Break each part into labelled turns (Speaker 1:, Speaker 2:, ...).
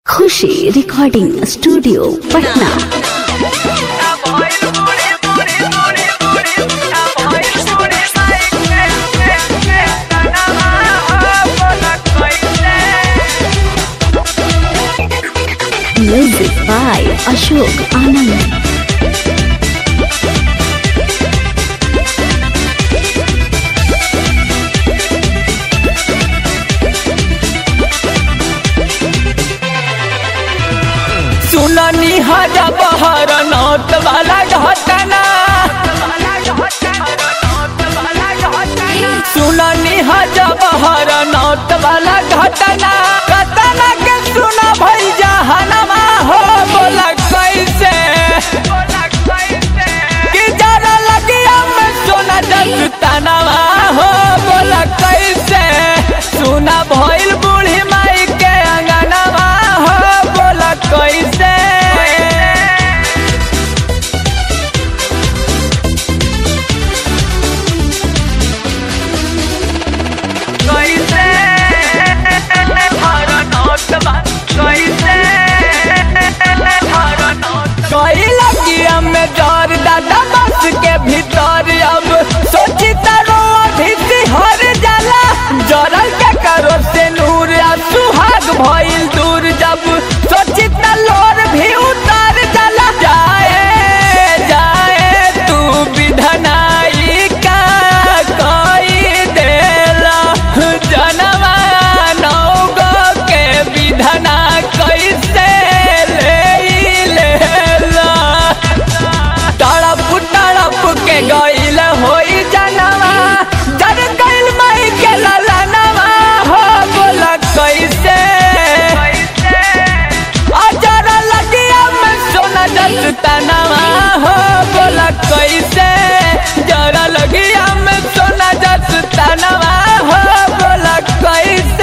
Speaker 1: Khushi recording studio Patna music by Ashok Anand
Speaker 2: सुननी हजा बहर नौत वाला घटना सुननी हजा बहर नौत वाला घटना घटना के सुना भई जहनमा हो बोला कैसे कि जरा लगिया में सोना जसतनवा हो बोला कैसे सुना भइल बूढ़ी माई के अंगनवा हो बोला कैसे कैसे हर नौत बा कैसे हर नौत कई लगिया में डर दादा बस के भीतर अब सोची तारो अभी हर जाला जरल के करो से नूर आ सुहाग भइल दूर जब सोची तलोर भी उतार जाला जाए जाए तू विधनाई का कोई देला जनवा नौगो के विधना कैसे ले लेला तड़प तड़प के गइल होई जनवा जर गइल मई के ललनवा हो बोला कैसे अजर लगिया में सोना जस तनवा हो बोला कैसे जरा लगिया में सोना जस तनवा हो बोला कैसे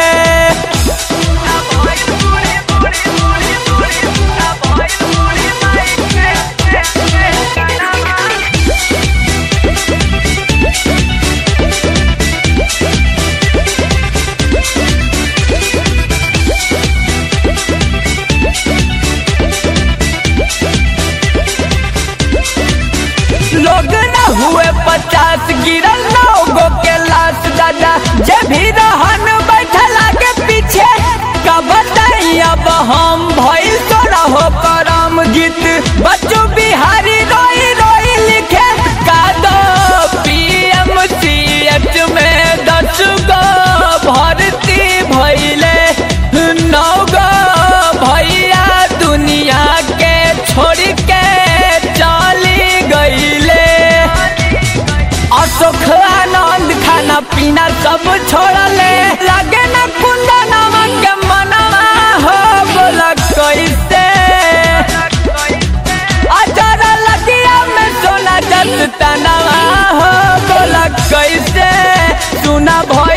Speaker 2: लोग न हुए पचास गिरल नौ गो के लाश दादा जे भी रहन बैठल आगे पीछे का बताई अब हम भइल तोरा हो करम गीत बच्चू बिहारी रोई रोई लिखे का दो पीएमसीएच में दस गो भर्ती भइले नौ गो भैया दुनिया के छोड़ के चली गईले अशोक आनंद खाना पीना सब छोड़ले लगे न कुंदनवा के मनवा हो बोला कैसे अजर लगिया में सोना जस तनवा हो बोला कैसे सुना भई